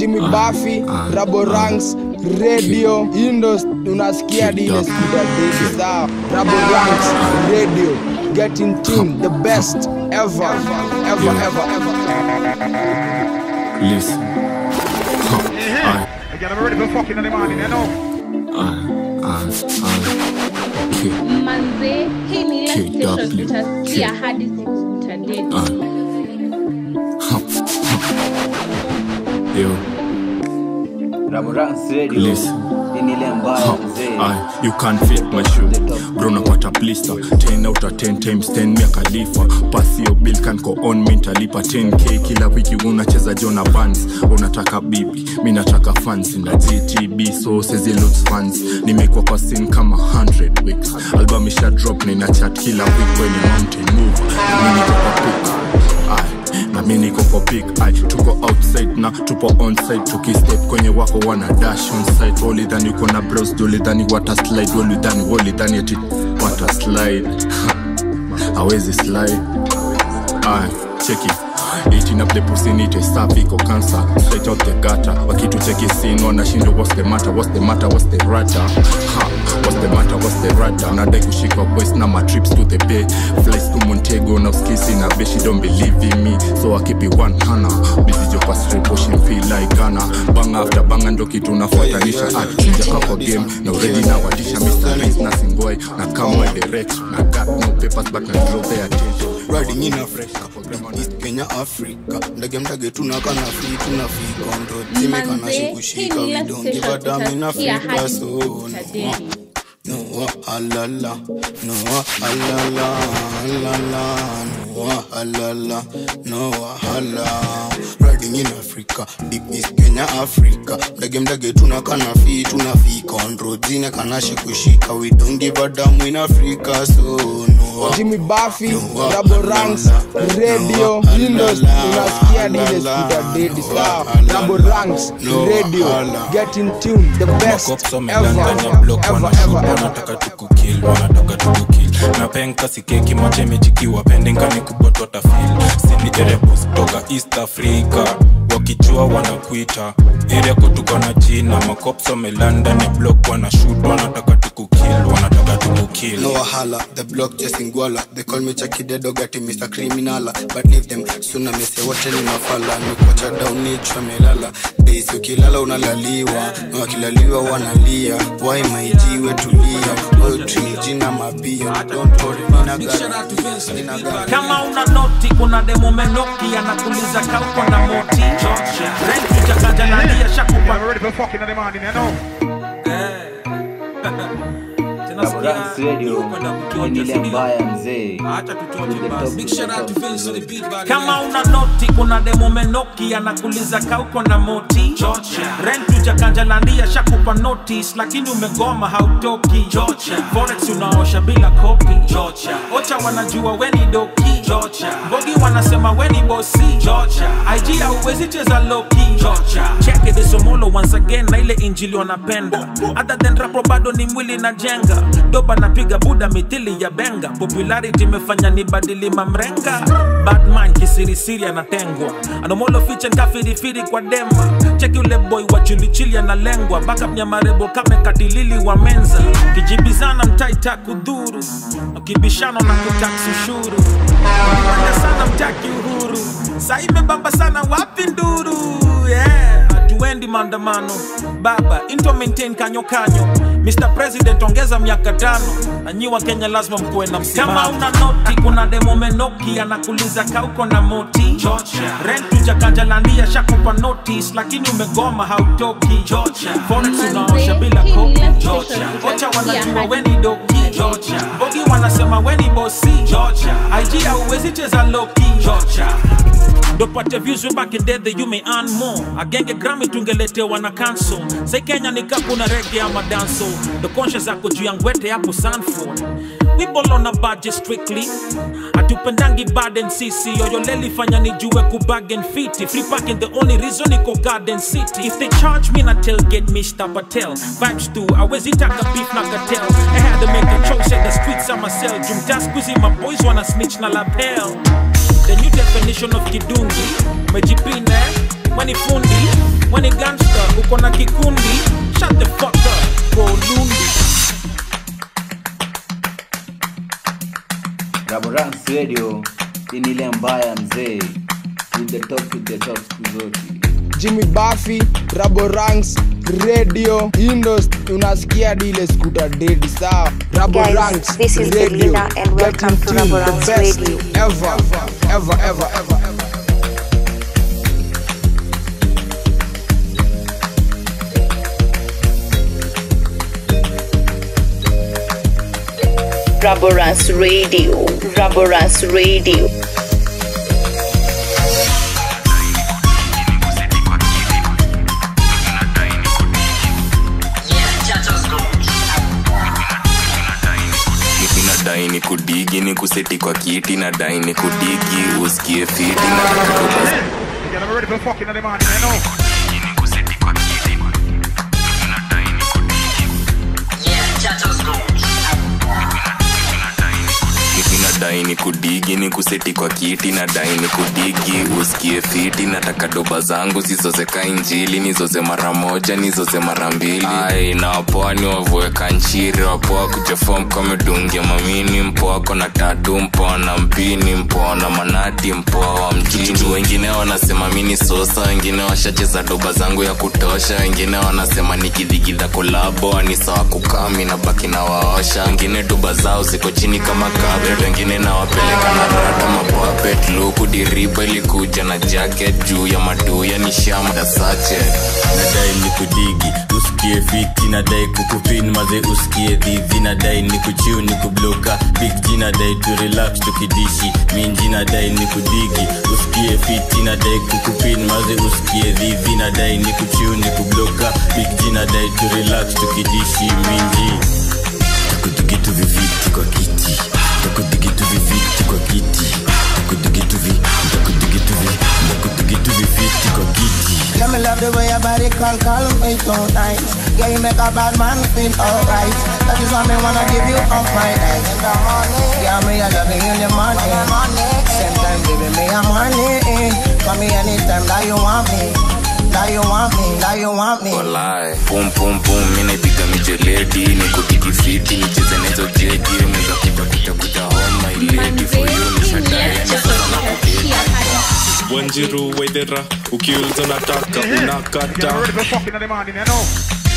Jimmy Buffy, Rabo Ranks, Radio, Indos, unasikia dile sikuta dedi sawa. Rabo Ranks, Radio, get in tune, the best ever, ever, ever, ever. Listen. Huh. Aye, Again, I'm ready for fucking in the morning, you know. aye, aye, aye. Okay. manze hii ni ile KW. station utasikia hadi siku utadedi Aye. Huh. Huh. Yo, Raborans Radio Listen. hii ni ile mbaya mzee. Aye, you can't fit my shoe bro napata blister 10 out of 10 times 10 mia khalifa pasi yo bill can go on mi ntalipa 10k kila wiki unacheza jona vans unataka bibi mi nataka fans na gtb so sezilot fans nimekuwa kwa sin kama 100 weeks album isha drop na ina chat kila week kwenye mountain move mi niko kwa peak Aye, na mi niko kwa big ai tuko outside na tupo onside tukistep kwenye wako wana dash onside walidhani uko na bros dolidhani wata slide walidhani walidhani ati wata slide hawezi slide ay cheki Eating up the pussy need a safi iko cancer straight out the gutter wakitucheki sin wanashindwa what's the matter what's the matter what's the rata ha what's the matter what's the rata nadai kushika boys na my trips to the bay flights to Montego na uskisi na beshi don't believe in me so I keep it one hana busy jo kwa straight pushing feel like Ghana banga after banga ndo kitu nafuatanisha ah sijaka kwa game na already na wadisha Mr. Race na Singoi na kama direct na got no papers but na draw their attention riding in Africa East Kenya Africa ndege mdage tunakana free tuna free control zimekana manze hii shikushika ni we ile don't give a station damn in utasikia Africa hadi so siku no utadedi no alala no alala alala no alala no alala riding in Africa deep East Kenya Africa mdage mdage tunakana free tuna free control zimekana shikushika we don't give a damn in Africa so no Jimmy Buffy, Rabo Ranks, Radio, Indos, unasikia dile sikuta dedi sawa. Rabo Ranks, Radio, get in tune, the best Makops ever, wamelanganya block ever, wanashoot ever, ever. wanataka tukukil wanataka tukukil na penka sikeki machemejikiwa pendengani kubotwa tafil sinijerebus toka east africa wakijua wanakuita area kutuka na jina makops wamelanda ni block wanashoot wanataka tukukil wanataka tukukil No wahala, the block just in Gwala They call me Chucky the dog ati Mr. Criminala But leave them, soon I say wote ni mafala Nikocha down nichwa melala Days ukilala unalaliwa Na wakilaliwa wanalia Why my jiwe tulia Poetry jina mabio Don't worry, nina gari Nina gari kama una noti kuna demo menoki anakuliza kauko na moti renki chakanja nalia Again, shakupa I'm ready for fucking in the morning, you know. Tena Raborans sikia, Radio kwenda hii ni kutoja, ile sindio? mbaya mzee. Acha tutoje To the basi. top, Big to shout the out to top, Vince to on the the beat, body. kama una noti kuna demo menoki anakuliza kauko na moti rentu jakanja landia shakupa notice lakini umegoma hautoki forex unaosha bila kopi ocha wanajua weni doki bogi wanasema weni bosi ig hauwezi cheza loki cheke the somolo once again na ile injili wanapenda other than rapo bado ni mwili na jenga doba napiga buda mithili ya benga popularity imefanya ni badili mamrenga batman kisirisiri anatengwa anomolo fiche nkafirifiri kwa dema cheki ule boy wa chilichili analengwa baka mnyamarebo kame katilili wa menza kijibizana mtaita kudhuru ukibishano na kutaksi ushuru Ukipenda sana mtaki uhuru saimebamba sana wapi nduru yeah hatuendi maandamano baba into maintain kanyo kanyo mr president ongeza miaka tano nanyiwa kenya lazima mkuwe na msimamo kama una noti kuna demo menoki anakuliza kauko na moti rentu jakanja landia shakupa notice lakini umegoma hautoki forex unaosha bila kopi ocha wanajua weni doki bogi wanasema weni bosi ig hauwezi cheza loki dopate views way back in day that you may earn more agenge grami tungeletewa na kanso sai kenya ni kapu na rege ama danso the conscious zako juu ya ngwete hapo sanford we ball on a budget strictly hatupendangi baden sisi yoyoleli fanya nijue kubagen fiti free parking the only reason iko garden city if they charge me na tailgate mr patel vibes tu awezitaka beef na cartel i had to make a choice at the streets of myself jumta squeezy my boys wanna snitch na lapel the new definition of kidungi mejipine wani fundi weni gangster uko na kikundi shut the fuck up kolundi Raborans Radio hii ni ile mbaya mzee with the top with the top siku zote jimmy buffy raboranks radio indos unasikia dile skuta dedi sawa raboranks this is radio Belinda and welcome Getting to tuned, Raboranks the best Radio. ever ever ever ever ever Raborance Radio. Raborance Radio. nadai ni kudigi ni kuseti kwa kiti nadai ni kudigi usikie fiti na Yeah, I'm ready for fucking in the morning, you know. nadai ni kudigi ni kuseti kwa kiti nadai ni kudigi usikie fiti nataka doba zangu zizozeka injili nizoze mara moja nizoze mara mbili ai na wapoa ni wavueka nchiri wapoa kuchafua mkomedungia mamini mpoa kona tatu mpoa na mpini mpoa na manati mpoa wa mjini wengine wanasema mini sosa wengine washacheza doba zangu ya kutosha wengine wanasema nikidhigidha kolabo ni sawa kukami na baki na waosha wengine doba zao ziko chini kama kabret wengine nawapeleka na rata mapapet luku diriba ilikuja na jacket juu ya maduya ni shamda sache nadai ni kudigi usikie fiti nadai kukupin maze usikie dhidhi nadai ni kuchiu ni kubloka big G nadai tu relax tukidishi minji nadai ni kudigi usikie fiti nadai kukupin maze usikie dhidhi nadai ni kuchiu ni kubloka big G nadai tu relax tukidishi minji takudigitu viviti kwa kiti takudigitu viviti kwa kiti takudigitu vi takudigitu vi takudigitu viviti kwa kiti Yeah, me love the way your body call, call me so nice. Yeah, you make a bad man feel alright. That is why me wanna give you all my night in the morning. Yeah, me I love you in the morning. Same time, baby, me I'm honey. Call me anytime that you want me. That you want me, that you want me. walai pum pum pum mi naipiga mijeledi ni kudigi fiti nicheze nezo jegi meza kuja kuja kuja homa iledi for you ni shadaya ni sasa na kudedi wanjiru waidhera ukiuliza nataka unakata Yeah, I'm ready for fucking in the morning, you know.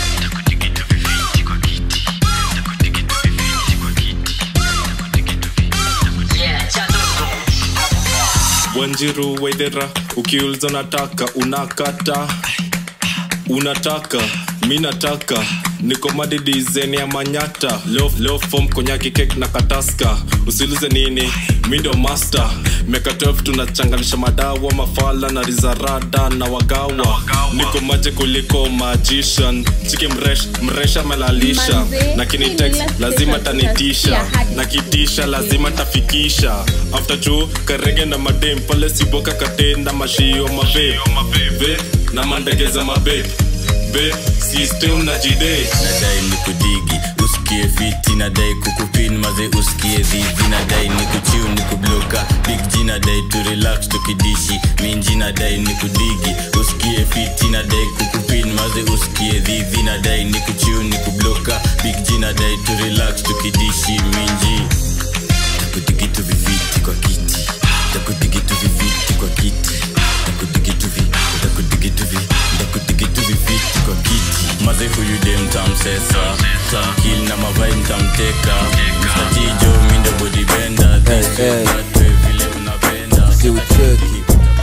wanjiru waidhera ukiuliza nataka unakata unataka mi nataka niko madidizeni ya manyata leo, leo fom konyaki kek na kataska usilize nini mi ndo master meka 12 tunachanganisha madawa mafala na rizarada na wagawa niko maje kuliko magician chiki mresh mresha melalisha Manze, na hii kinitex ni lazima last tanitisha utasikia hadi na kitisha lazima tafikisha after juu karege na madem pale siboka katenda mashio mabe Ve, na mandegeza mabe be system na jide nadai ni kudigi usikie fiti nadai kukupin maze usikie dhidhi nadai ni kuchiu ni kubloka big G nadai tu relax tukidishi minji nadai ni kudigi usikie fiti nadai kukupin maze usikie dhidhi nadai ni kuchiu ni kubloka big G nadai tu relax tukidishi minji takudigitu viviti kwa kiti takudigitu viviti kwa kiti takudigitu vi takudigitu vi takudigitu viviti kwa kiti maze huyu dem tamsesa tamkil na mavai mtamteka mstatijo mindo bodibenda twe vile unapenda siucheki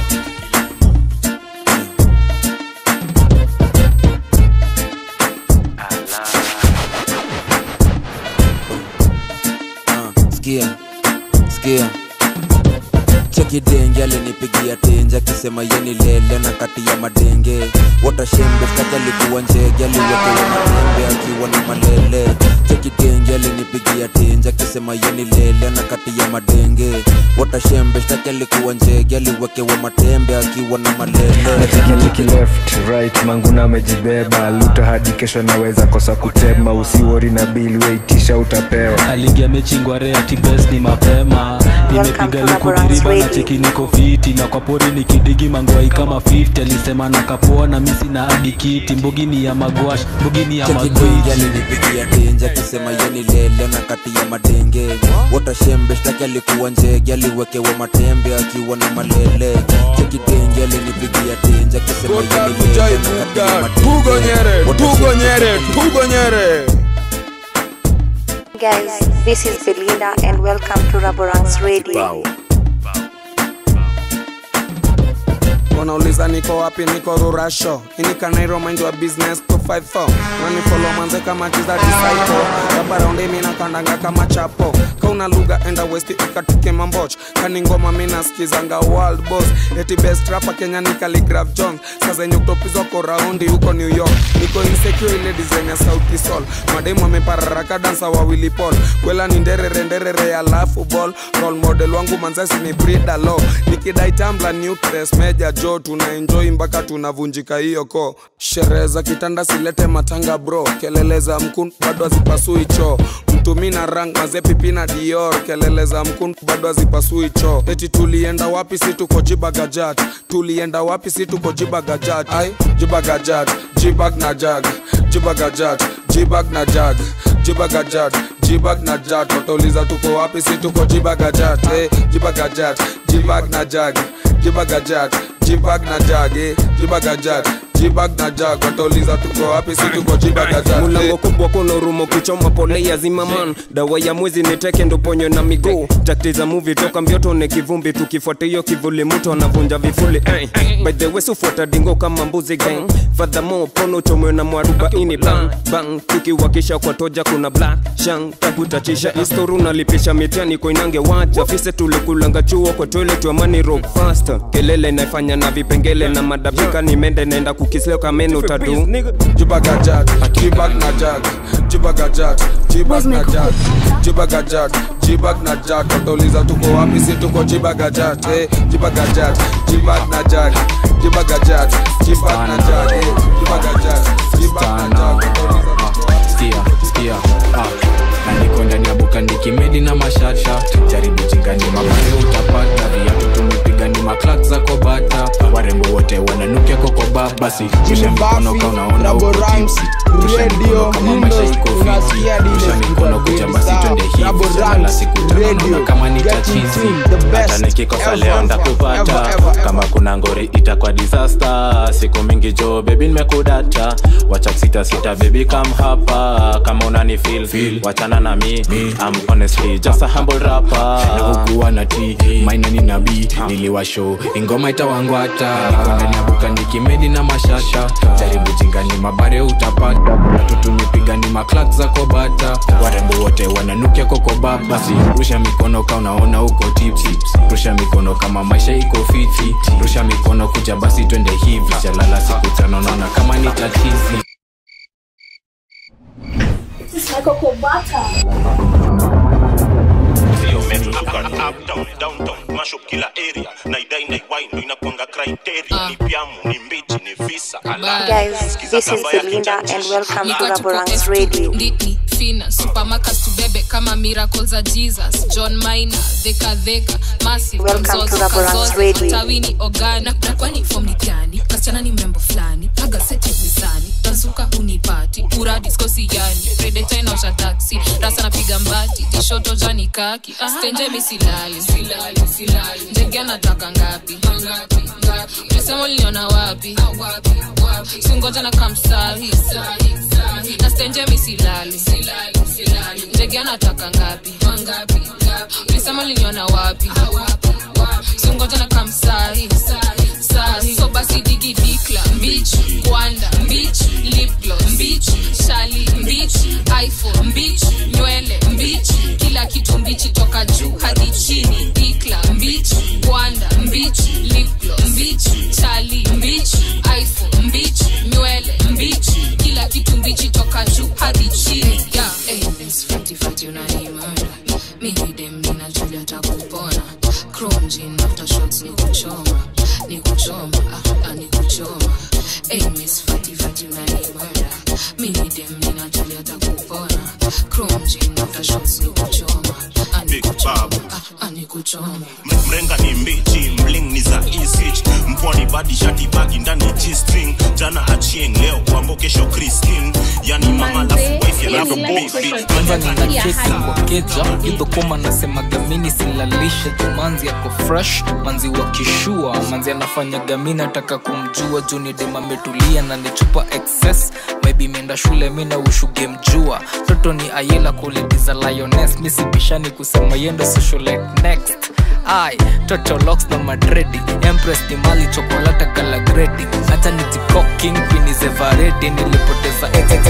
skia skia chekidenge alinipigia tenje akisema yeni lele na kati ya madenge watashembe staka alikuwa njege aliwekewa matembe akiwa na malele chekidenge alinipigia tenje akisema yeni lele na kati ya madenge watashembe staka alikuwa njege aliwekewa matembe akiwa na malele natikitiki left right manguna amejibeba luta hadi kesho naweza kosa kutema usiwori na bili weitisha utapewa aliingia mechi ngware ati best ni mapema and welcome nimepiga to luku Laborance diriba na Radio. cheki niko fiti na kwa pori nikidigi mangwai kama 50 alisema nakapoa na misi na hadi kiti mbugi ni ya magwash mbugi ni ya magwiji chekidenge alinipigia tenje akisema yeni lele na kati ya madenge watashembe shtaki alikuwa njege aliwekewa matembe akiwa na malele chekidenge alinipigia tenje akisema yeni lele na kati ya tugonyere madenge tugonyere tugonyere Guys, this is Belinda and welcome to Laborance Radio. wanauliza niko wapi niko rurasho inikanairo mind wa business 254 nanifolo manze kama jiza disciple kabaraundi mina kandanga kama chapo kauna lugha enda west ikatuke mamboch kani ngoma mina skizanga world boss eti best rapa kenya ni Khaligraph jones sazenye kutopizwa ko raundi huko new york niko insecure ile design ya sauti sol mademu amepararaka dansa wawili pol kwela ni nderere nderere alafu ball role model wangu manzasi ni brida lo nikidai tambla nutres meja jo tuna enjoy mpaka tunavunjika hiyo ko sherehe za kitanda silete matanga bro kelele za mkun bado hazipasui choo mtumi na rang mazepipi na dior kelele za mkun bado hazipasui choo eti tulienda wapi si tuko jibagajat tulienda wapi si tuko jibagajat ai jibagajat jibag na jag jibagajat jibag na jag jibagajat jibag na jat watauliza tuko wapi si tuko jibagajat eh, jibagajat jibag na jag jibagajat jibag na jag eh, jibagajat jibag na jag watauliza tuko wapi si tuko jibagajat mulango kubwa kuna urumo kichoma pole ya zimaman dawa ya mwezi niteke ndo ponyo na miguu takti za muvi toka mbioto ne kivumbi tukifuata hiyo kivuli mtu anavunja vifuli eh. by the way sufuata dingo kama mbuzi gang fadhamo pono chomwe na mwarubaini bang bang tukiwakisha kwa toja kuna black shang takutachisha historu nalipisha mitiani koinange waja fise tulikulanga chuo kwa toilet wa money rock faster kelele naifanya na vipengele na madabika nimende naenda kukisleo kameno tadu jibagajat jibag na jag jibagajat jibag na jag jibagajat jibag na jag watauliza tuko wapi si tuko jibagajat eh, jibagajat jibag na jag jibagajat jibag na jag eh, jibagajat jibag na jag watauliza tuko wapi skia skia ah. na niko ndani ya buka nikimedi na mashasha jaribu jingani mabare utapata viatu tumepiga ni maklak za kobata warembo wote wananukia kokoba basi usha mikono ka unaona uko tipsi rusha mikono kama maisha iko fiti rusha mikono kucha basi twende hivi jalala siku tano naona kama ni tachizi hata nikikosa leo ndakupata kama kuna ngori itakuwa disaster siku mingi jo bebi nimekudata wacha kusita sita bebi kam hapa kama unani feel, feel. wachana na mi I'm honestly just a humble rapper nakukuwa na t maina ni nabii niliwasho ingoma itawangwata niko ndani ya buka nikimedi na mashasha jaribu jingani mabare utapata watu tumepiga ni maklak za kobata warembo wote wananukia kokoba basi rusha mikono ka unaona uko tipsi rusha mikono kama maisha iko fiti rusha mikono kuja basi twende hivi jalala siku tano naona kama ni tatizi This is Michael Kobata. Sio metuka uptown downtown mash up kila area naidai naiwai ndo inakwanga criteria ni pyamu ni mbichi ni visa ala Guys, this is Belinda and welcome to Laborance Radio. nditni fina supermarkets tubebe kama miracle za jesus john mina dheka dheka massive Welcome to Mzozo, Laborance Kazozo, Radio. tawini ogani na, na kwani form ni gani kasichana ni mrembo fulani aga seti mizani tazuka unipati ura diskosi yani predeta inaosha taksi rasa napiga mbati tishoto jani kaki stenje misilali ndege anataka ngapi mesema uliniona wapi singoja na kamsahi na stenje misilali ndege anataka ngapi ulisema uliniona wapi singoja na kamsahi sahi so basi digi dikla mbich kwanda mbich lipgloss mbich shali mbich iphone mbich nywele mbich kila kitu mbichi toka juu hadi chini dikla mbich kwanda mbich lipgloss mbich shali mbich iphone mbich nywele mbich kila kitu mbichi toka juu hadi chini yeah. hey, miss fati fati unanimada mimi dem nina julia takupona chrome jean after shots ni kuchoma ni kuchoma ah, ah, ni kuchoma hey, miss fati fati unanimada mimi dem nina julia takupona chrome jean after shots ni kuchoma ah, ni kuchoma ah, ah, ni kuchoma choma mrenga ni mbichi mling ni za isich mpwani badi shati bagi ndani g-string jana achieng leo kwambo kesho christin yani mama lafu wife alafu bibi kwanza nina kesi kwa keja idhokoma nasemaga mini silalishe jumanzi yako fresh manzi wa kishua manzi anafanya gamini ataka kumjua juu ni dem ametulia na nichupa excess maybe imeenda shule mi na ushuge mjua toto ni ayela quality za lioness misibishani kusema yendo socialite next ai toto locks na madredi empress ni mali chokolata kala gredi hata nitikoking quinizevaredi nilipoteza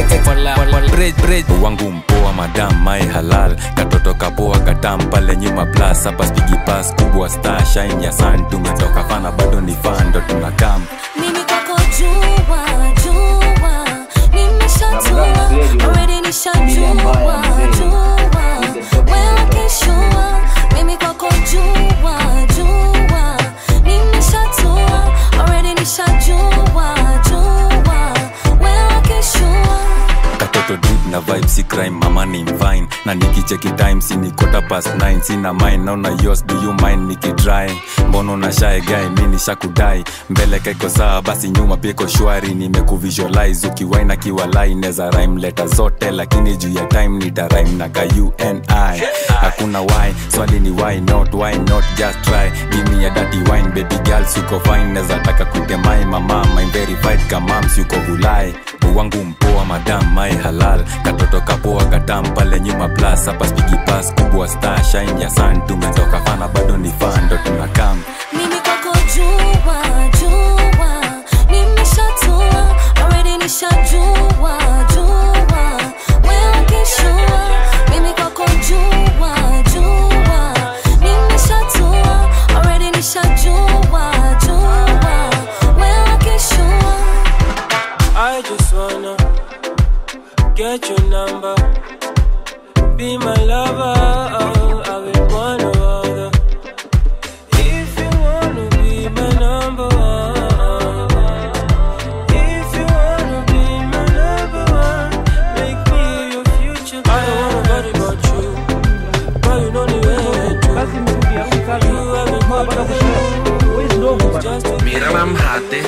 wangu mpoa madam mai halal katoto kapoa katam pale nyuma plus hapa spigi pas kubwa star shine ya sun tumetoka fana bado ni fan ndo tunakam mimi kwako jua jua nimeshatua already nishajua jua wewe kishua mimi kwako jua jua nimeshatua already nishajua jua wewe kishua katoto drip na vibe si crime mama ni mvine na nikicheki time si ni quarter past 9 sina mine naona yos do you mind nikidry mbono na shae guy mi nishakudai mbele kaiko sawa basi nyuma pia iko shwari nimekuvisualize ukiwaina kiwalai neza rhyme leta zote lakini juu ya time nita rhyme na ka uni hakuna why swali ni why not why not just try give me a dirty wine baby girl suko fine neza taka kutemai mama my verified kamams yuko vulai wangu mpoa madam mai halal katoto kapoa katam pale nyuma plus hapa spigi pas kubwa star shine ya sun tumetoka fana bado ni fan ndo tunakam mimi kwako jua jua nimeshatua already nishajua jua wewe kishua mimi kwako jua jua nimeshatua already nishajua jua wewe kishua I just wanna get your number, be my lover. I will one or other. If you wanna be my number one, if you wanna be my number one, make me your future. I don't wanna worry about you, but you know the way to. You have Mira hate.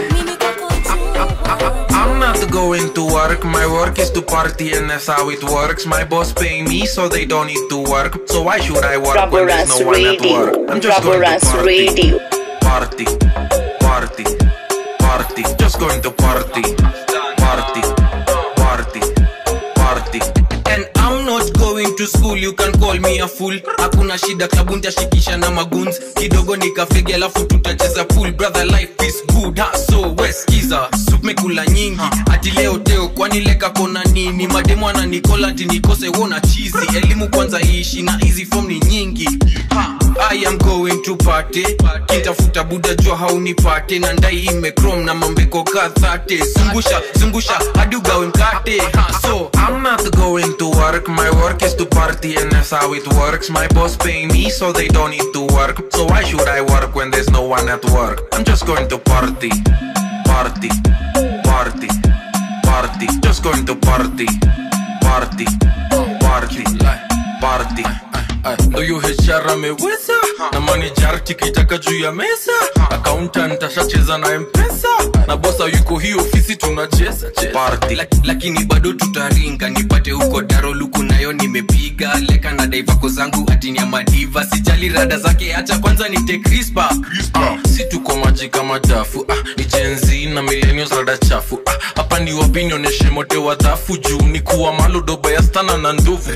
I'm not going to work, my work is to party and that's how it works. My boss pay me so they don't need to work. So why should I work when there's no one at work? I'm just going to party. Radio. Party, party, party, just going to party. Party, party, party. and I'm not going to school you can call me a fool hakuna shida klabu ntashikisha na maguns kidogo nikafege alafu tutacheza pool brother life is good ha so weskiza supmekula nyingi ati leo teo kwani leka kona nini mademu ananikola ati nikose wona chizi elimu kwanza iishi na hizi form ni nyingi ha, I am going to party kintafuta buda jua haunipate na ndai imekrom na mambeko kadhate zungusha zungusha hadi ugawe mkate ha, so I'm not going to work, my work is to party and that's how it works. My boss pay me so they don't need to work. So why should I work when there's no one at work? I'm just going to party, party, party, party, just going to party, party, party, party. ndo hiyo HR ameweza na manager tikitaka juu ya meza accountant ashacheza na mpesa na bosa yuko hii ofisi tunacheza Party. Lak, lakini bado tutaringa nipate huko daroluku nayo nimepiga leka na daivako zangu atini ya madiva sijali rada zake hacha kwanza nite crispa ah, si tuko maji kama dafu ah, ni jenzi na millennials rada chafu ah, hapa ni wapi nionyeshe mote wa dhafu juu ni kuwa malodoba ya stana na ndovu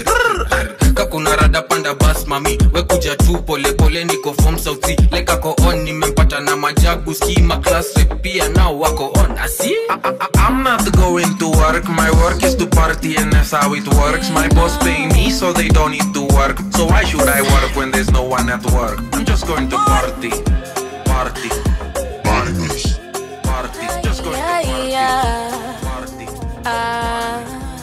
kakuna rada panda bas mami wekuja tu polepole niko form sauti lekako on nimempata na majagu skima class rep pia nao wako on asi I'm not going to work, my work is to party and that's how it works. My boss pay me so they don't need to work. So why should I work when there's no one at work? I'm just going to party, party, party, party, just going yeah, to yeah. party. Ah,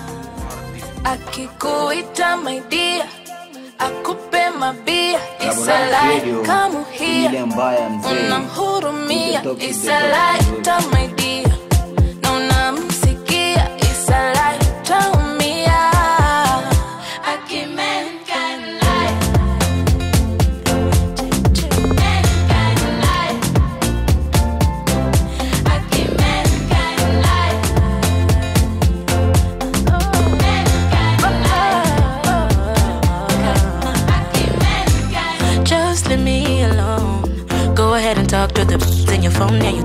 akikuita my dear akupe mabia Radio, isalaikamuhia ile mbaya mzee. unamhurumia To the top, to the isalaita my dear na unamsikia isalaita umia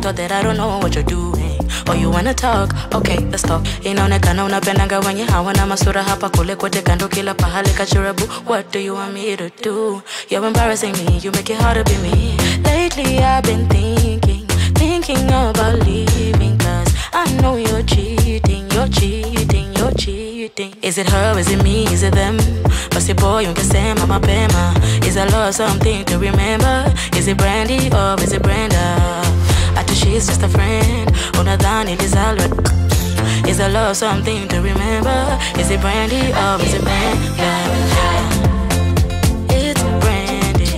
so that I don't know what you're doing. Oh, you wanna talk? Okay, let's talk. Inaonekana unapendanga wenye hawana masura hapa kule kote kando kila pahali kachurabu. What do you want me to do? You're embarrassing me, you make it hard to be me. Lately I've been thinking, thinking about leaving cause I know you're cheating, you're cheating, you're cheating. Is it her, is it me, is it them? Basi boy ungesema mapema. Is I love something to remember? Is it Brandy or is it Brenda? Ati she's just a friend. Unadhani lizalwe Is I love something to remember? Is it Brandy or is it Brenda? It's Brandy.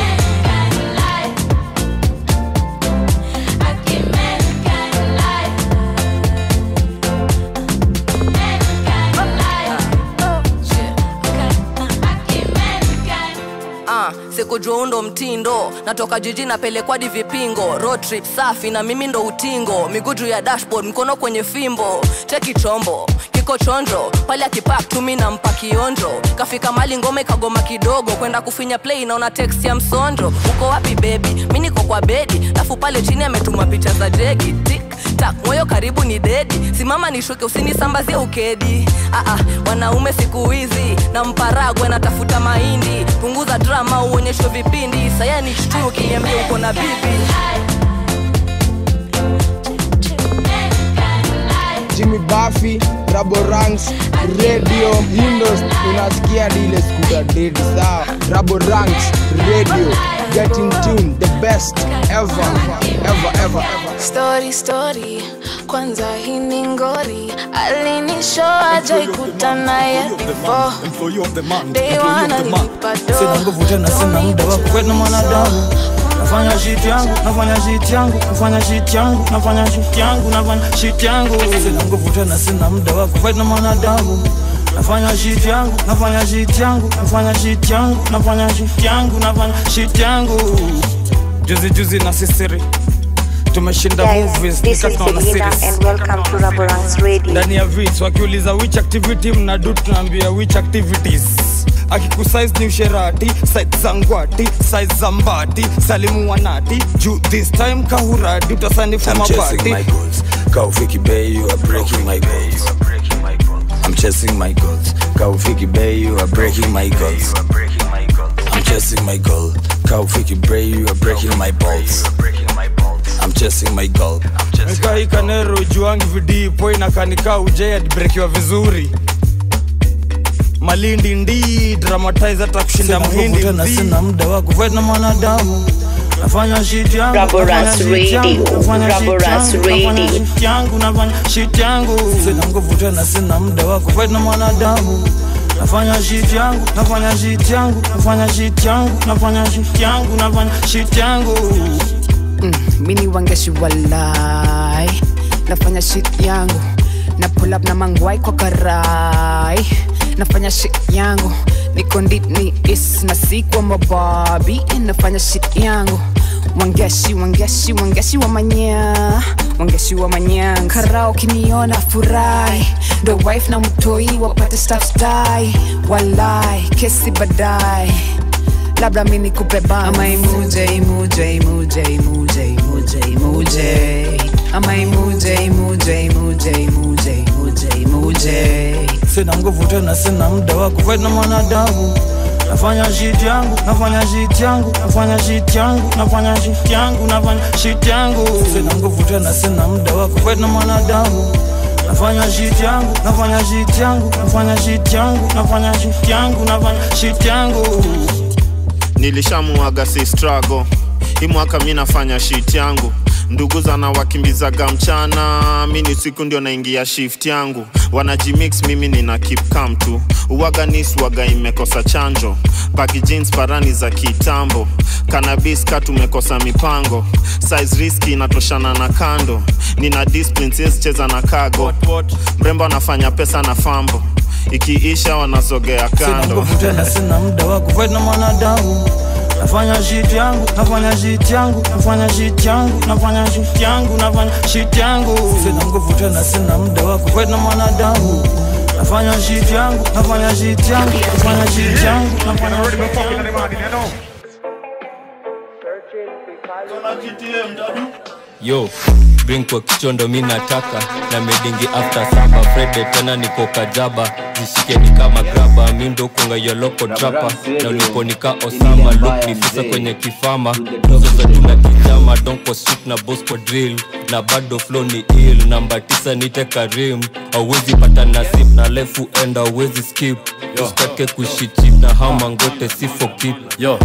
Ah, sikujua undo mtindo natoka jiji napelekwa di vipingo road trip safi na mimi ndo utingo miguu juu ya dashboard mkono kwenye fimbo cheki chombo kiko chonjo pale akipak tumi na mpa kionjo kafika mali ngome kagoma kidogo kwenda kufinya play naona text ya msonjo uko wapi bebi mi niko kwa bedi lafu pale chini ametuma picha za jegi tik tak moyo karibu ni dedi simama nishuke usinisambazie ukedi Aa, wanaume siku hizi na mparagwe natafuta mahindi punguza drama uonyeshwe vipindi saya ni shtu ukiniambia uko na bibi Jimmy Buffy, Rabo Ranks, Radio, Windows, unasikia dile skuta dedi sawa. Rabo Ranks, Radio, get in tune, the best ever, ever, ever, ever. story story kwanza hii ni ngori alinishoa jaikutana ye before Day one alinipa do. sina nguvu tena sina muda wa kukwena mwanadamu nafanya shit yangu nafanya shit yangu nafanya shit yangu nafanya shit yangu nafanya shit yangu sina nguvu tena sina muda wa kukwena mwanadamu nafanya shit yangu nafanya shit yangu nafanya shit yangu nafanya shit yangu nafanya shit yangu juzi juzi na sisiri tumeshinda movies This is nikatona Selena series and welcome to Raborang's Radio. ndani ya vits wakiuliza which activity mnadu tunaambia which activities akikusize ni usherati site za ngwati size za mbati salimu wanati juu this time kahuradi utasanifu I'm chasing mabati my goals. Kaufiki Bay, you are breaking my goals. I'm chasing my goals. Kaufiki Bay, you are breaking my goals. I'm chasing my goal. Kaufiki Bay, you are breaking my balls. I'm chasing my goal. ikaikanero juangi vidipo inakanika ujeyadibrekiwa vizuri malindi ndi dramatize hata kushinda Sina mhindi nguvu tena, mdhi. sina muda wa kufight na mwanadamu nafanya shit yangu Raborance nafanya shit yangu, Radio, nafanya shit Raborance yangu, nafanya Radio. shit yangu nafanya shit yangu sina nguvu tena sina muda wa kufight na mwanadamu nafanya shit yangu nafanya shit yangu nafanya shit yangu nafanya shit yangu nafanya shit yangu mm, mini wangeshi walai nafanya shit yangu na pull up na mangwai kwa karai nafanya shit yangu niko ndini is na si kwa mababi nafanya shit yangu wangeshi wangeshi wangeshi wa manya wangeshi wa manyanga karao kiniona furahi ndo wife na mtoi wapate staff stai walai kesi badai labda mi nikupe bana. ama imuje imuje imuje imuje imuje imuje ama imuje imuje imuje imuje imuje imuje sina nguvu tena sina muda wa kufight na mwanadamu nafanya shit yangu nafanya shit yangu nafanya shit yangu nafanya shit yangu nafanya shit yangu sina nguvu tena sina muda wa kufight na mwanadamu nafanya shit yangu nafanya shit yangu nafanya shit yangu nafanya shit yangu nafanya shit yangu nilishamuaga si struggle hii mwaka mi nafanya shit yangu ndugu zana wakimbizaga mchana mi ni siku ndio naingia shift yangu wanajimix mimi nina keep calm tu uwaga niswaga imekosa chanjo paki jeans parani za kitambo kanabis ka tumekosa mipango size riski inatoshana na kando nina discipline siwezi cheza na kago mrembo anafanya pesa na fambo ikiisha wanasogea sina kando nguvu tena sina muda wa kufight na mwanadamu nafanya shit yangu nafanya shit yangu nafanya shit yangu nafanya shit yangu nafanya shit yangu sina nguvu tena sina muda wa kufight na mwanadamu nafanya shit yangu nafanya shit yangu nafanya shit yangu nafanya shit yangu yo bring kwa kichondo mi nataka na medingi after saba frede tena niko kajaba zishike ni kama graba mi ndo kunga yoloko trapa na uliponika osama luk nifisa kwenye kifama tuzo za tuna kijama donko street na bosco drill na bado flow ni ill namba tisa nite karim auwezi pata nasip na lefu enda auwezi skip usitake kuishi chip na hama ngote sifo kip yo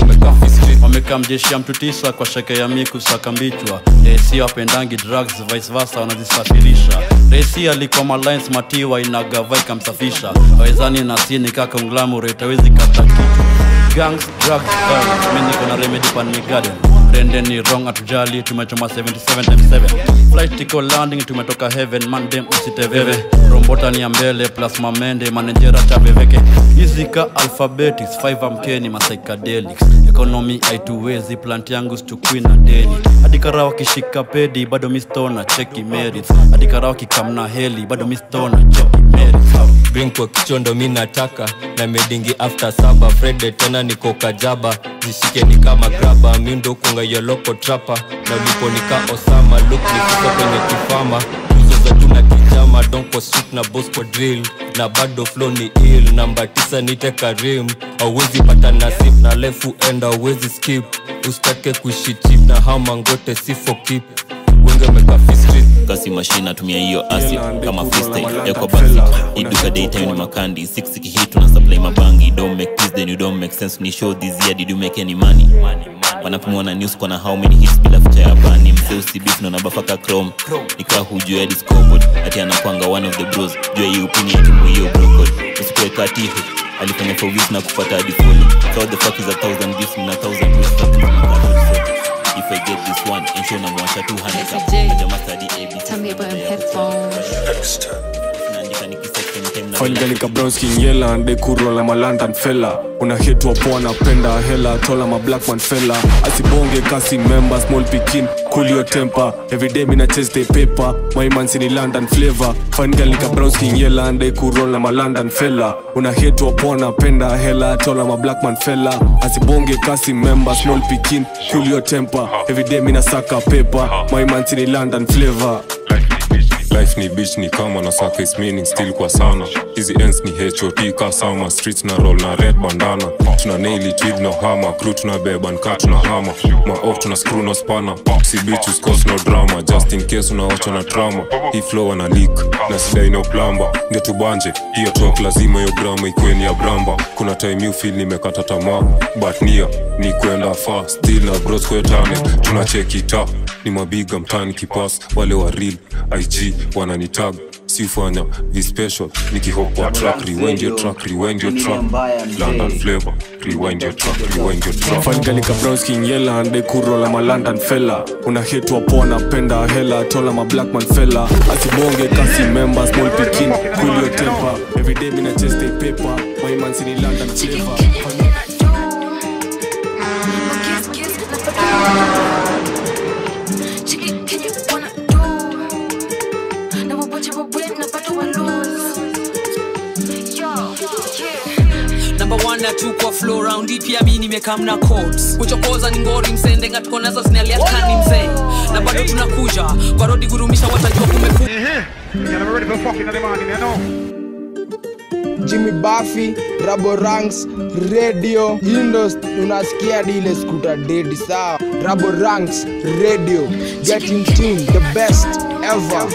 wamekaa mjeshi ya mtu tisa kwa sheke ya miku saka mbichwa resi wapendangi drugs vice versa wanazisafirisha resi alikuwa malines matiwa inagava ikamsafisha wawezani na sini kaka unglamurate awezi kata kitu gangs drugs violence mi niko na remedy pan mi garden rende ni wrong atujali tumechoma 77 times 7 flight iko landing tumetoka heaven mandem usiteveve rombota ni ya mbele plus mamende manejera chaveveke izika alphabetics 5 amkeni masychedelics economy aituwezi plant yangu stukwi na deni adikara wakishika pedi bado mistona cheki merits adikara wakikamna heli bado mistona cheki merits bring kwa kichondo mi nataka na medingi after saba frede tena niko kajaba zishike ni kama graba mi ndo kunga yoloko trapa na uliponika osama luk nifika kwenye kifama tuzo za tuna kijama donko street na bosco drill na bado flow ni ill namba tisa nite karim auwezi pata nasip na lefu enda auwezi skip usitake kuishi chip na hama ngote sifo kip wenge meka fistrit kasi mashine atumia hiyo acid kama freestyle ekwa basi iduka daytime ni makandi 6 kihit tuna supply mabangi don't make peace then you don't make sense ni show this year did you make any money wanapimwa na news kwa na how many hits bila ficha ya bani mzee usibif na nabafaka chrome nikaa hujua hadi scoreboard ati anakwanga one of the bros jua hii upini ya timu hiyo brokod usikuwe katihu alifanya for weeks na kupata hadi fully so the fuck is a thousand gifts na thousand ways nothing from a thousand if I get this one ensure na mwasha 200 up Najama study ABC Tell me about headphones. naandika nikiset kwenye time na fangalika brownski ngela nde kurola malandan fela una hitwa poa napenda hela tola ma blackman fela asibonge kasi member small pikin cool your temper everyday mina chase the paper my man's in london flavor fangalika brownski ngela nde kurola malandan fela una hitwa poa napenda hela tola ma blackman fela asibonge kasi member small pikin cool your temper everyday mina saka paper my man's in london flavor life ni bitch ni kama na saka is meaning still kwa sana hizi ends ni hot ka sama streets na roll na red bandana tuna nail it with no hammer crew tuna beba nka tuna hama ma off tuna screw no spanner si bitches cause no drama just in case unaocha na trauma hii flow ana leak na sidai no plamba ndio tubanje hiyo talk lazima hiyo grama ikweni ya bramba kuna time you feel nimekata tamaa but nia ni kwenda far still na bros kwetane tuna check it up ni mabiga mtani kipas wale wa real ig wananitag siufanya vispecial nikihop kwa track rewind your track rewind your track london flavor rewind your track rewind your track fangalika brownski ngela nde kurola ma london fella una hitwa poa napenda hela tola ma blackman fella asibonge kasi member small pikin cool your temper everyday mina chase the paper my man's in london flavor namba one na two kwa flow round hii pia mi nimekam na codes kuchokoza ni ngori msende ngatuko nazo zinalia kani mzee na bado tunakuja kwa rodi gurumisha watajua kumefu Jimmy Buffy, Rabo Ranks, Radio, Indos, unasikia dile skuta dedi sawa. Rabo Ranks, Radio, get in tune, the best ever.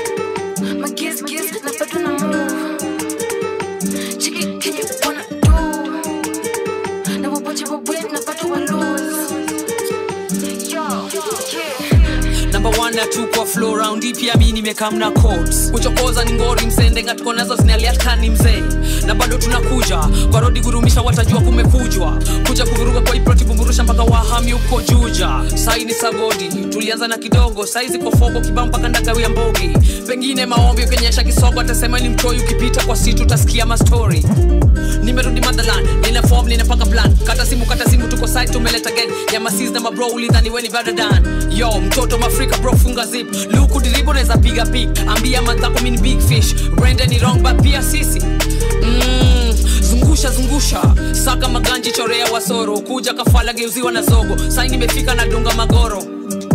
namba one na two kwa flow round hii pia mi nimekam na codes kuchokoza ni ngori msende ngatuko nazo zinalia kani mzee na bado tunakuja kwa rodi gurumisha watajua kumekujwa kuja kuvuruga kwa iproti bumburusha mpaka wahami huko juja sai ni sagodi tulianza na kidogo saizi kwa fogo kibao mpaka ndagawia mbogi pengine maombi ukionyesha kisogo atasema ni mtoi ukipita kwa situ utasikia mastori nimerudi motherland nina form ninapanga plan kata simu kata simu tuko site tumeleta gang ya masis na mabro ulidhani weni better than yo mtoto mafrika bro funga zip luku diribo naweza piga pik ambia manzako mini big fish brenda ni wrong but pia sisi mm, zungusha zungusha saka maganji chorea wasoro kuja kafala geuziwa na zogo sai nimefika na dunga magoro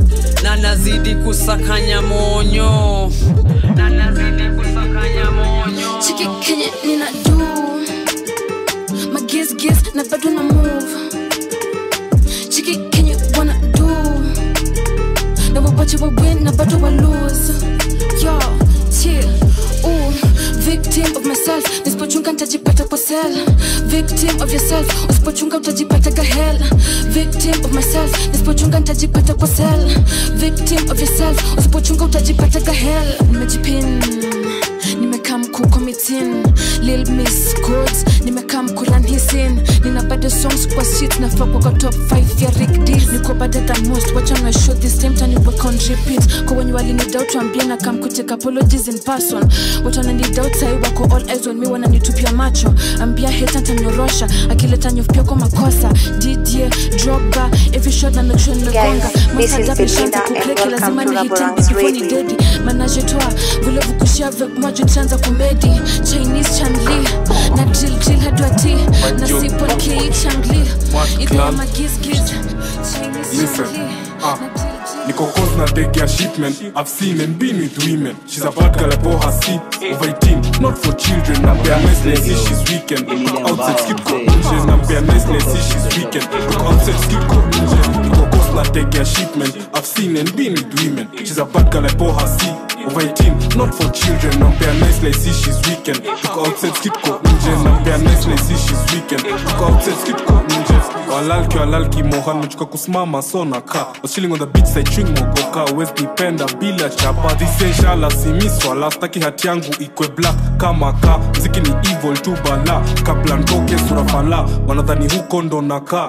na nazidi kusakanya monyo na nazidi kusakanya monyo chiki kenye nina do magizgiz na bado na move chiki kenye wanna do na wapache wa win na bado wa lose yo chill ooh victim of myself nisipochunga nitajipata kwa sel victim of yourself usipochunga utajipata gahel victim of myself nisipochunga nitajipata kwa sel victim of yourself usipochunga utajipata gahel nimejipin nimekaa mkuu kwa mitin lil miss codes nimekaa mkuran hisin nina bado songs kwa shit nafaa kwa kwa top 5 ya rick d niko better than most wacha na show this time tani work on repeat kwa wenye walini doubt waambie na kam kutake apologies in person watu wanani doubt sai wako all eyes on me wananitupia macho ambia hata tanyorosha akileta nyof pia kwa makosa dj drogba every shot na make sure nimegonga Guys, this is Masa Belinda dabi and kukreki lazima welcome to nihitin Laborance before ni Radio. dedi manaje toa vile vukushia vek moja chanza kumedi chinese chanli na drill drill hadwati na sipon ki changli iko magizgiz chinese Listen, chanli ah, Niko cause na take ya shipment I've seen and been with women She's a bad girl, I pour her seat Over 18, not for children Na bare nice, let's see she's weekend Look outside, skip go inje Na bare nice, let's see she's weekend Look outside, skip go inje Niko cause na take ya shipment I've seen and been with women She's a bad girl, I pour her seat Over 18, not for children Na bare nice, let's see she's weekend Look outside, skip go inje Na bare nice, let's see she's weekend Look outside, skip go inje walalki walalki mohan mechuka kusimama so naka was chilling on the beach side chewing mogoka west nipenda bila chapa thishenshala simiswala staki hati yangu ikwe black kama ka mziki ni evil tu bala kabla ntoke surafala wanadhani huko ndo nakaa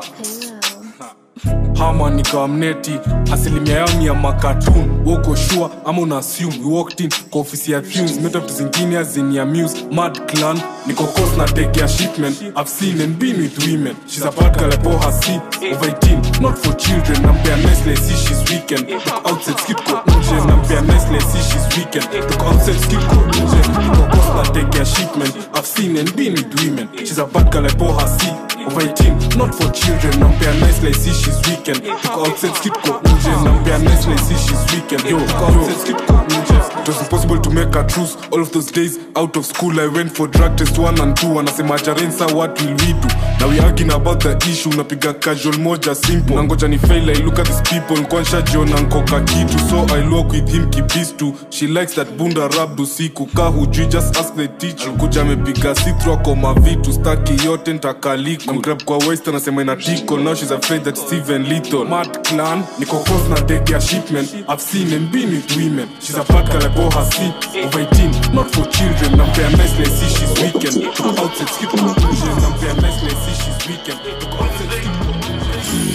hama nikamneti asilimia yao ni ya makatun woko shua ama una assume we walked in kwa ofisi ya thunes meta vitu zingine azini amuse mad clan niko cause na take ya shipment i've seen and been with women she's a bad girl I pour her seat over 18 not for children nampea nice let's see she's weekend look outside skip go nje nampea nice let's see she's weekend look outside skip go nje niko cause na take ya shipment i've seen and been with women she's a bad girl I pour her seat over 18 not for children nampea nice let's see she's weekend look outside skip go nje nampea nice let's see she's weekend yo look outside skip go nje it was impossible to make a truce all of those days out of school i went for drug test one and two anasema jarensa what will we do now we arguing about the issue napiga casual moja simple nangoja ni fail i look at these people nkwansha jiona nkoka kitu so i walk with him kibistu she likes that bunda rab usiku ka hujui just ask the teacher alikuja amepiga sitro ako mavitu staki yote ntakaliku grab kwa west anasema ina tickle now she's afraid that steven little mad clan niko close na take ya shipment i've seen and been with women she's a bad girl I bought her seat over 18 not for children nampea nice let's see she's weekend look outside skip conclusion nampea nice let's see she's weekend look outside skip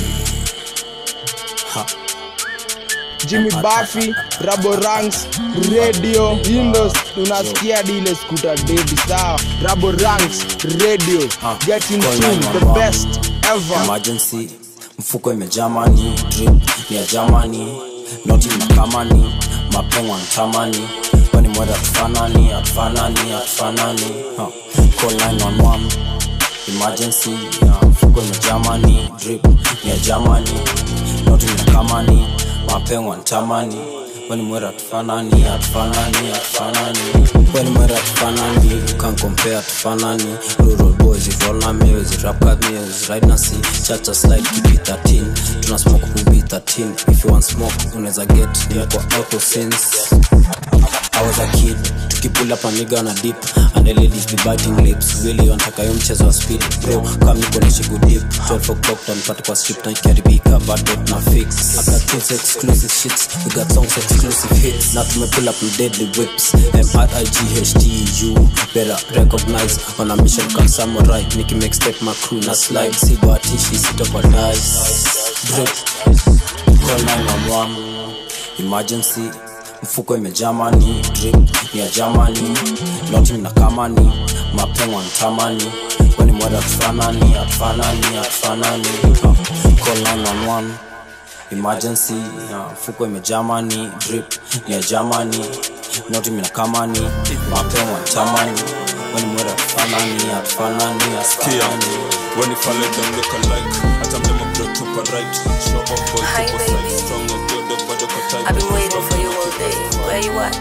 Jimmy Buffy, Rabo Ranks, Radio, Windows, unasikia dile skuta dedi sawa. Rabo Ranks, Radio, get in tune, the best ever. emergency mfuko imejaa mani drip ni ya jamani noti makamani mapengo antamani kwani mwere atufanani atufanani atufanani huh. call 911 emergency ya mfuko imejaa mani drip ni ya jamani noti makamani mapengo antamani kwani mwere atufanani atufanani atufanani kwani mwere atufanani you can compare atufanani rural boys with all na meals rap cut meals right na see chacha slide keep it 13 tuna smoke kubi 13 if you want smoke unaweza get nimekuwa out of sense I was a kid tukipull up a nigga na dip and the ladies be biting lips really wanataka yo mchezo wa speed bro kama niko nishi good dip 12 o'clock tanipata kwa strip na ikiharibika bado na fix after two exclusive shits we got songs exclusive hits na tumepull up with deadly whips M-R-I-G-H-T-U better recognize on a mission come samurai niki make step my crew na slide si bahatishi sitokwa dice drip call 911 emergency mfuko imejaa mani drip ni ya jamani noti na kamani mapengo ntamani kwani mwada atufanani atufanani atufanani uh, call 911 emergency uh, mfuko imejaa mani drip ni ya jamani noti mina kamani mapengo ntamani kwani mwada atufanani atufanani atufanani When if I let them look alike, I tell them I'm the super right. Show up boy, super side, strong and good, but I've been waiting for you all day. Where you at?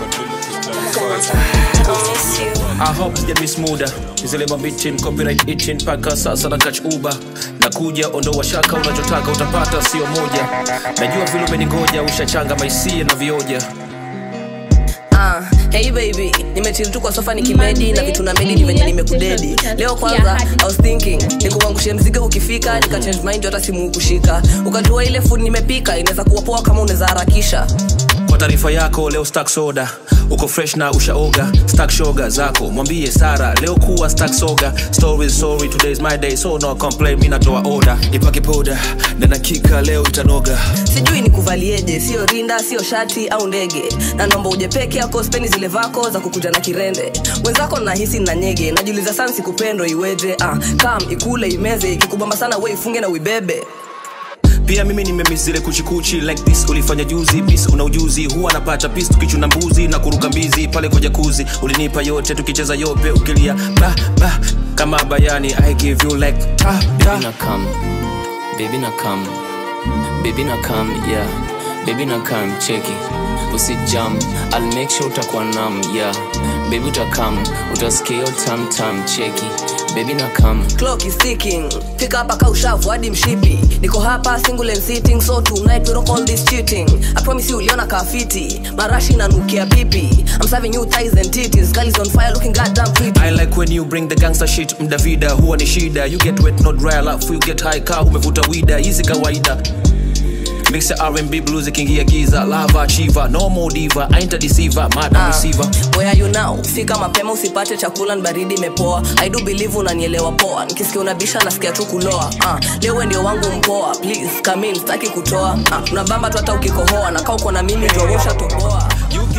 I miss you. I hope get me smoother zile mabitin copyright itching mpaka sasa na catch uber nakuja ondoa shaka unachotaka utapata sio moja najua vile umeningoja ushachanga maisie na vioja Ah, hey baby nimechill tu kwa sofa nikimedi na vitu na medi ni venye nimekudedi leo kwanza i was thinking nikuangushe mzigo ukifika nika change mind hata simu kushika ukajua ile food nimepika inaweza kuwa poa kama unaweza harakisha kwa taarifa yako leo stack soda uko fresh na ushaoga stack shoga zako mwambie sara leo kuwa stack soga story sorry today is my day so no complain mi natoa order ipake poda na nakika leo itanoga sijui nikuvalieje sio rinda sio shati au ndege na naomba uje peke yako speni zile vako za kukuja na kirende wenzako nahisi na nyege najiuliza sana sikupendo iweje ah, kam ikule imeze ikikubamba sana we ifunge na uibebe pia mimi nimemizile kuchikuchi like this ulifanya juzi bis una ujuzi huwa napata pis tukichuna mbuzi na kuruka mbizi pale kwa jakuzi ulinipa yote tukicheza yope ukilia ba ba kama bayani i give you like ta Baby na come, baby na come, baby na come, yeah. Baby na come, cheki. Usijam, I'll make sure utakuwa nam, yeah. Baby utakam, utasikia hiyo tam tam, cheki. Baby na come. clock is ticking fika hapa ka ushavu hadi mshipi niko hapa single and sitting so tonight we don't call this cheating i promise you uliona kafiti marashi nanukia pipi i'm serving you thighs and titties girl is on fire looking goddamn pretty I like when you bring the gangster shit mdavida huwa ni shida you get wet not dry alafu you get high kaa umevuta wida hizi kawaida mix ya R&B blues ikiingia giza lava achiever no more diva ain't a deceiver madam Ah, receiver where are you now fika mapema usipate chakula ni baridi imepoa i do believe unanielewa poa nikisikia unabisha nasikia tu kuloa ah, leo we ndio wangu mpoa please come in sitaki kutoa ah, unabamba tu hata ukikohoa na kaa uko na mimi jorosha toboa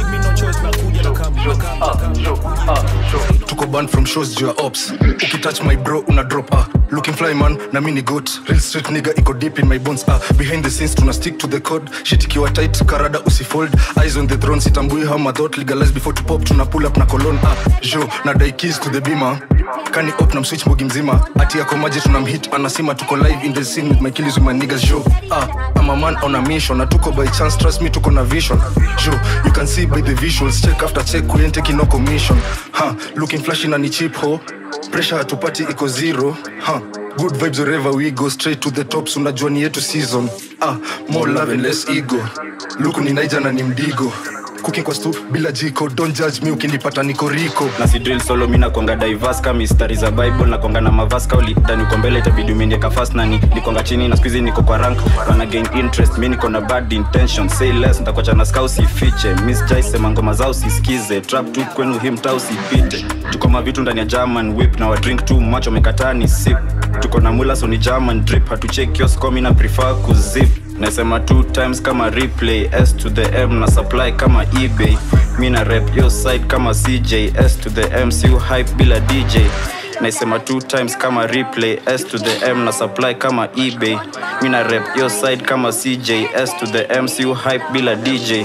tuko banned from shows juu ya ops ukitouch my bro una drop ah. looking fly man na mini goat real street nigga iko deep in my bones ah. behind the scenes tuna stick to the code shit ikiwa tight karada usifold eyes on the throne sitambui how my thought legalize before to pop tuna pull up na colon ah. jo na die keys to the beamer kani op na mswitch mogi mzima ati yako maji tunamhit anasema tuko live in the scene with my kills with my niggas jo ah. I'm a man on a mission na tuko by chance trust me tuko na vision jo you can see by the visuals check after check we ain't taking no commission ha looking flashy na ni cheap ho pressure hatupati iko zero ha good vibes wherever we go straight to the tops unajua ni yetu season ah more love and less ego luku ni naija na ni mdigo cooking kwa stu bila jiko don't judge me ukinipata niko riko na si drill solo mi nakwanga diverse ka mistari za bible nakwanga na mavaska ulitani uko mbele itabidi umenieka fast nani nikwanga chini na skuizi niko kwa rank wana gain interest mi niko na bad intention say less ntakwacha na ska usifiche miss jai sema ngoma zao usisikize trap tu kwenu him ta usipite tuko mavitu ndani ya german whip na wa drink too much wamekataa ni sip tuko na mula so ni german drip hatuchek kioskomi na prefer kuzip nasema two times kama replay s to the m na supply kama ebay mi na rep yo side kama cj s to the m siu hype bila dj naisema two times kama replay s to the m na supply kama ebay mi na rep yo side kama cj s to the m siu hype bila dj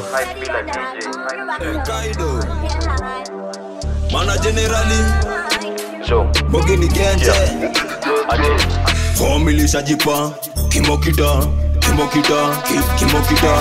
mana generali bogini genje famili shajipa kimokita kimokita ki- kimokita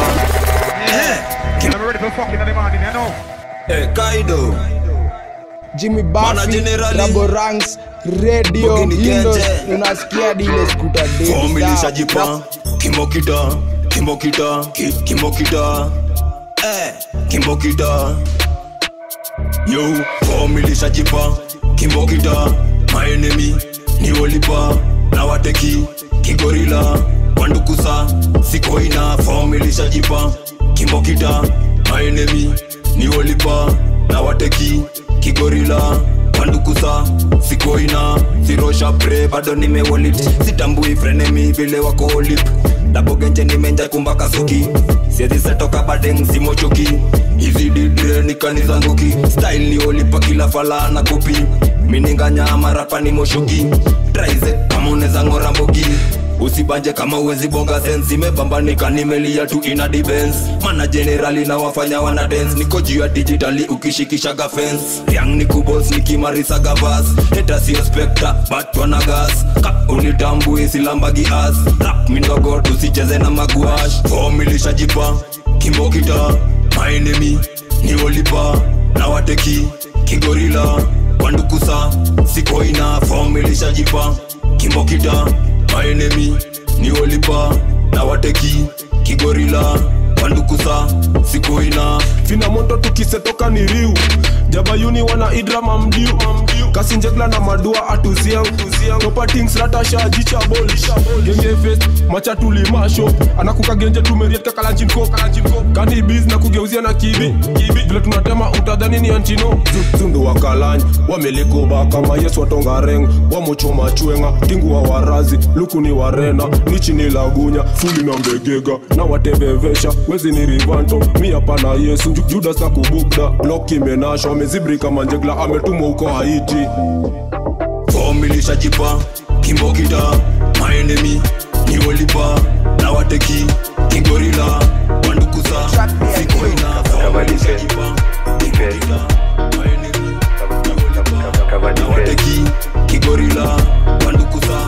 Eh, kaido Jimmy Mana Buffy, generali. Rabo Ranks, Radio, Bogini Windows, Genje. unasikia dile skuta famili deli shajipa kimokita kimokita ki- kimokita Eh, kimokita yo famili shajipa kimokita my enemy ni olipa na wateki kigorila wandukusa sikoina famili shajipa kimokita my enemy ni olipa na wateki kigorila wandukusa sikoina sirosha pre bado nimewolit sitambui frenemi vile wako olip dabogenje nimenja kumbaka suki siezi setoka badeng simochoki hizi didre nikanizanguki style ni olipa kila fala na kopi mininganya marapa ni moshoki traize kama uneza ngora mbogi usibanje kama uwezi bonga sense imepambanika nimelia tu ina defense mana generali na wafanya wana dance niko juu ya digitali ukishikishaga fence yang ni kubos nikimarisaga vas heta sio spekta but wana gas ka unitambui silambagi as rap mindogo tusicheze na maguash fomilishajipa kimbokita maenemi ni olipa na wateki kigorila wandukusa sikoina fomilishajipa kimbokita maenemi ni olipa na wateki kigorila wandukusa sikoina vina moto tukisetoka ni riu jabayuni wana idra mamdiu kasinjegla na madua atuziang topatings ratashajicha bol genge fest macha tulimasho anakuka genje tumeriet kakalanjinko kani biz na kugeuzia na kibi vile tunatema utadhani ni antino zundu wakalany wamelikoba kama yesu watongareng wamochoma chwenga tingu wa warazi luku ni warena nichi ni lagunya fuli na mbegega na watebevesha wezi ni rivanto mi hapana yesu Ju- judas na kubukda blok imenasha wamezibri kama njegla ametumwa huko haiti fomilishajipa kimbokita maenemi ni olipa na wateki kigorila wandukusa sikoina fomilishajipa kimbokita maenemi na wateki kigorila wandukusa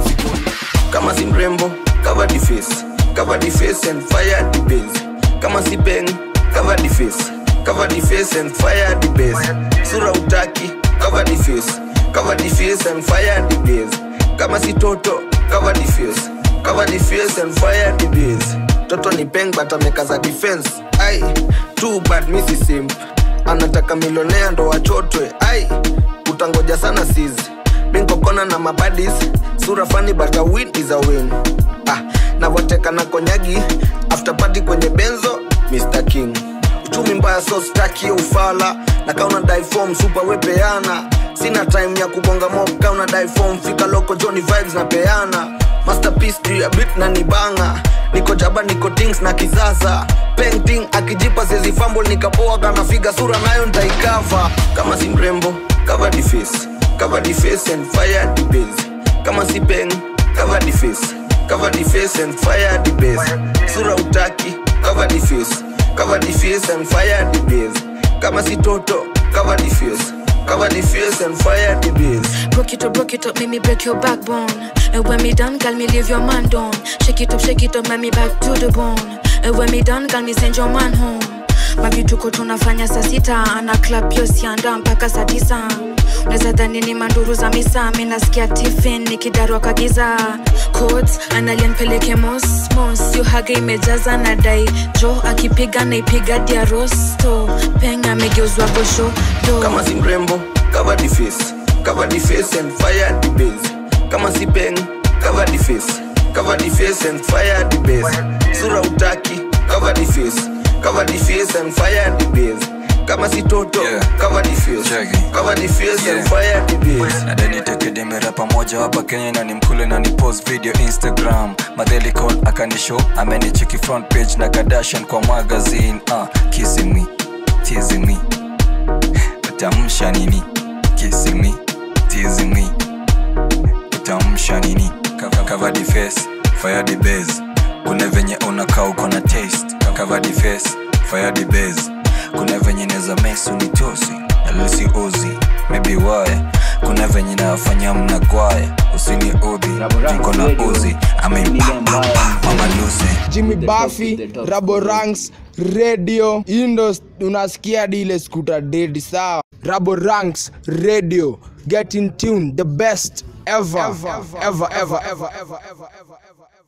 kama si mrembo cover the face cover the face and fire the base kama si peng cover the face cover the face and fire the base sura utaki cover the face cover the face and fire the base kama si toto cover the face cover the face and fire the base toto ni peng but amekaza defense ai too bad misi simp anataka milionea ndo wachotwe ai utangoja sana sizi minkokona na mabadis sura fani but a win is a win ah, navoteka na konyagi after party kwenye benzo mr king uchumi mbaya so staki ufala na kauna difom supa wepeana sina time ya kubonga mob kauna difom fika loko joni vibes na peana masterpiece juu ya bit na nibanga niko jaba niko tings na kizaza painting akijipa sezi fumble nikapoa kana figa sura nayo ntaikava kama si mrembo cover the face cover the face and fire the base kama si peng cover the face cover the face and fire the base sura utaki cover the face cover the face and fire the base kama si toto cover the face cover the face and fire the base Broke it up, broke it up, make me break your backbone. And when me done, girl, me leave your man down. Shake it up, shake it up, make me back to the bone. And when me done, girl, me send your man home. mavituko tunafanya saa sita ana klap yo sianda mpaka saa tisa unaweza dhani ni manduru za misa mi nasikia tifin nikidarwa kagiza codes analia nipeleke mosmos yuhaga imejaza na dai jo akipiga naipiga dia rosto peng amegeuzwa gosho do kama si mrembo cover the face cover the face and fire the base kama si peng cover the face cover the face and fire the base sura utaki cover the face cover the face and fire the base kama si toto cover the face cover the face and fire the base nadenitekidimera pamoja hapa kenya na ni mkule na ni post video instagram madhelicon akanishow amenicheki front page na kadashan kwa magazine uh, kisimi tizimi utamsha nini kisimi tizimi utamsha nini Cover- cover the face fire the base kuna venye unakaa uko na taste cover the face fire the base kuna venye neza mes unitosi alisi uzi maybe wae kuna venye nafanya mnagwaya usini udhi jiko na uzi amempapa mama lucy jimmy buffy rabo ranks radio indo unasikia dile skuta dedi sawa rabo ranks radio get in tune the best ever ever ever ever ever ever ever ever